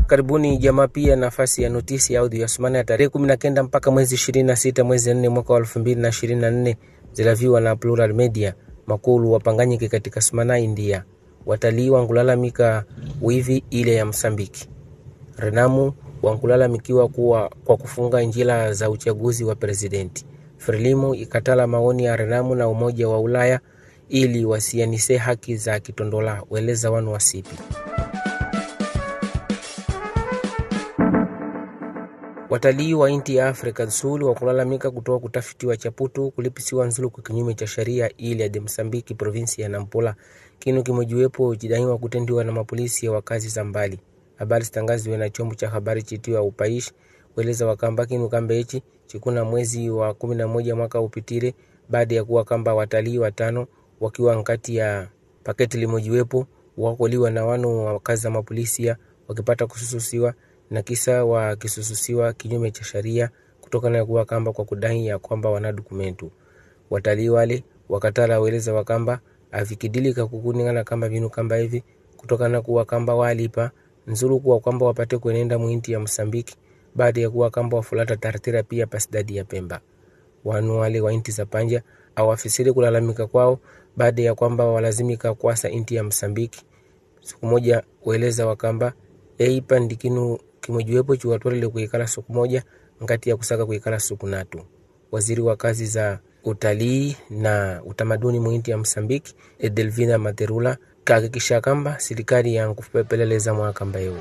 karibuni jamaa pia nafasi ya notisi ya audio ya sumana ya tarehe kumi na kenda mpaka mwezi ishirini na sita mwezi nne mwaka wa elfu mbili na ishirini na nne zilaviwa na Plural Media makulu wapanganyike katika sumana India watalii wankulalamika wivi ile ya Msambiki Renamu wankulalamikiwa kuwa kwa kufunga njila za uchaguzi wa presidenti Frelimu ikatala maoni ya Renamu na Umoja wa Ulaya ili wasianise haki za kitondola weleza wanu wasipi Watalii wa inti ya Afrika Nsuli wakulalamika kutoka kutafitiwa Chaputu kulipisiwa nzulu kwa kinyume cha sheria ili ya de Msambiki provinsi ya Nampula kinu kimojiwepo chidaiwa kutendiwa na mapolisi ya wakazi za mbali. Habari zitangaziwe na chombo cha habari chitiwa Upaishi weleza wakamba kinu kambe hichi chikuna mwezi wa kumi na moja mwaka upitire baada ya kuwa kamba watalii watano wakiwa nkati ya paketi limojiwepo wakoliwa na wanu wa wakazi za mapolisia wakipata kusususiwa na kisa wakisususiwa kinyume cha sheria kutokana na kuwa kamba kwa kudai ya kwamba wana dokumentu. Watalii wale wakatala weleza wakamba avikidilika kukuningana kamba vinu kamba hivi kutokana na kuwa kamba walipa nzuru kuwa kwamba wapate kuenenda mwinti ya Msambiki baada ya kuwa kamba wafulata tartira pia pasidadi ya Pemba. Wanu wale wa inti za panja awafisiri kulalamika kwao baada ya kwamba walazimika kwasa inti ya Msambiki. Siku moja weleza wakamba eipa ndikinu kimojiwepo chiwatwalile kuikala siku moja ngati ya kusaka kuikala siku natu. Waziri wa kazi za utalii na utamaduni mwinti ya Msambiki Edelvina Materula kahakikisha kamba serikali yankupepeleleza mwakamba eu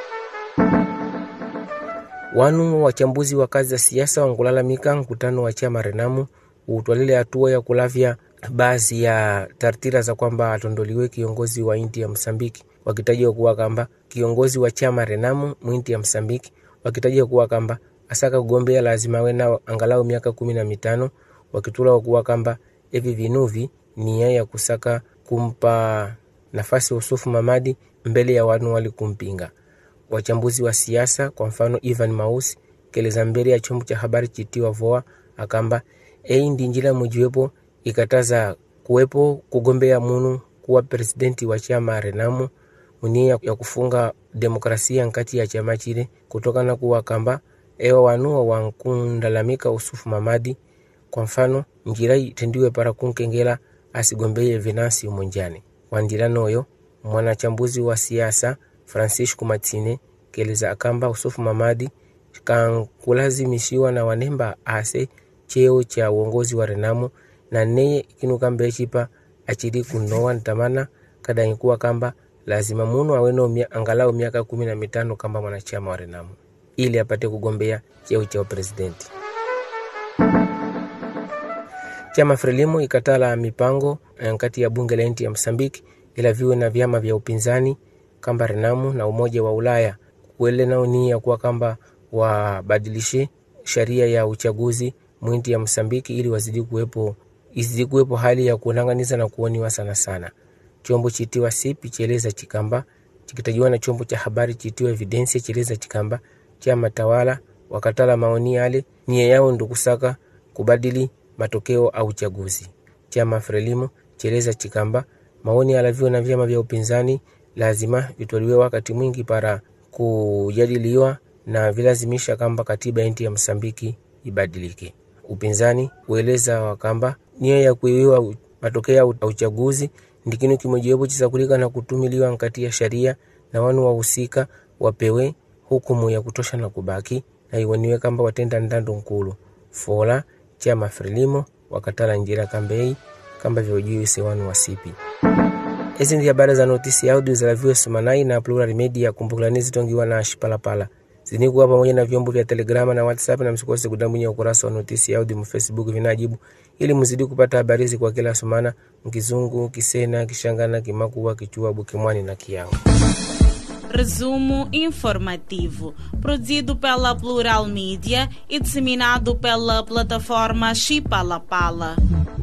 wanu wachambuzi wa kazi za siasa wankulalamika mkutano wa chama Renamu utwalile hatua ya kulavya baadhi ya tartira za kwamba atondoliwe kiongozi wa inti ya Msambiki wakitajia kuwa kamba kiongozi wa chama Renamu mwinti ya Msambiki wakitajia kuwa kamba asaka kugombea lazima awe na angalau miaka kumi na mitano wakitula kuwa kamba hivi vinuvi nia ya kusaka kumpa nafasi Usufu Mamadi mbele ya wanu wali kumpinga. Wachambuzi wa siasa kwa mfano Ivan Mausi keleza mbele ya chombo cha habari chitiwa VOA akamba ei ndi njila mojiwepo ikataza kuwepo kugombea munu kuwa presidenti wa chama Renamu munia ya kufunga demokrasia nkati ya chama chile kutokana kuwa kamba ewa wanuwa wankundalamika Usufu Mamadi kwa mfano njira itendiwe para kunkengela asigombeye Venansi umonjani wandila noyo mwanachambuzi wa siasa Francisco Matine keleza akamba Usufu Mamadi kankulazimishiwa na wanemba ase cheo cha uongozi wa Renamu na neye kinu kamba echipa achili kunowa ntamana kadaikuwa kamba lazima munu aweno mia, angalau miaka kumi na mitano kamba mwanachama wa Renamu ili apate kugombea cheo cha upresidenti. Chama Frelimo ikatala mipango kati ya bunge la nchi ya Msambiki ila viwe na vyama vya upinzani kamba Renamu na Umoja wa Ulaya kuele nao nia kuwa kamba wabadilishe sheria ya uchaguzi mwinti ya Msambiki ili wazidi kuwepo izidi kuwepo hali ya kuonanganiza na kuoniwa sana sana. Chombo chitiwa sipi cheleza chikamba chikitajiwa na chombo cha habari chitiwa Evidensia cheleza chikamba chama tawala wakatala maoni yale nia yao ndo kusaka kubadili matokeo au uchaguzi. Chama Frelimo cheleza chikamba maoni yalaviwa na vyama vya upinzani lazima vitoliwe wakati mwingi para kujadiliwa na vilazimisha kamba katiba inti ya Msambiki ibadilike. Upinzani ueleza wakamba nia ya kuiwiwa matokeo ya uchaguzi ndikinu kimojiwepo chisakulika na kutumiliwa nkati ya sharia na wanu wahusika wapewe hukumu ya kutosha na kubaki na iwaniwe kamba watenda ndando nkulu fola chama Frelimo wakatala njira kambei kamba vyojuise wanu wasipi Hizi ndi habari za notisi audio zalaviwe Sumanai na Plural Media. Kumbukilani zitongiwa na Shipalapala zinikuwa pamoja na vyombo vya Telegrama na WhatsApp, na msikose kudambunya ukurasa wa notisi audio mu Facebook vinajibu, ili mzidi kupata habari hizi kwa kila sumana mkizungu, kisena, kishangana, kimakuwa, kichua, bukimwani na kiao. Resumo informativo, produzido pela Plural Mídia e disseminado pela plataforma Chipalapala.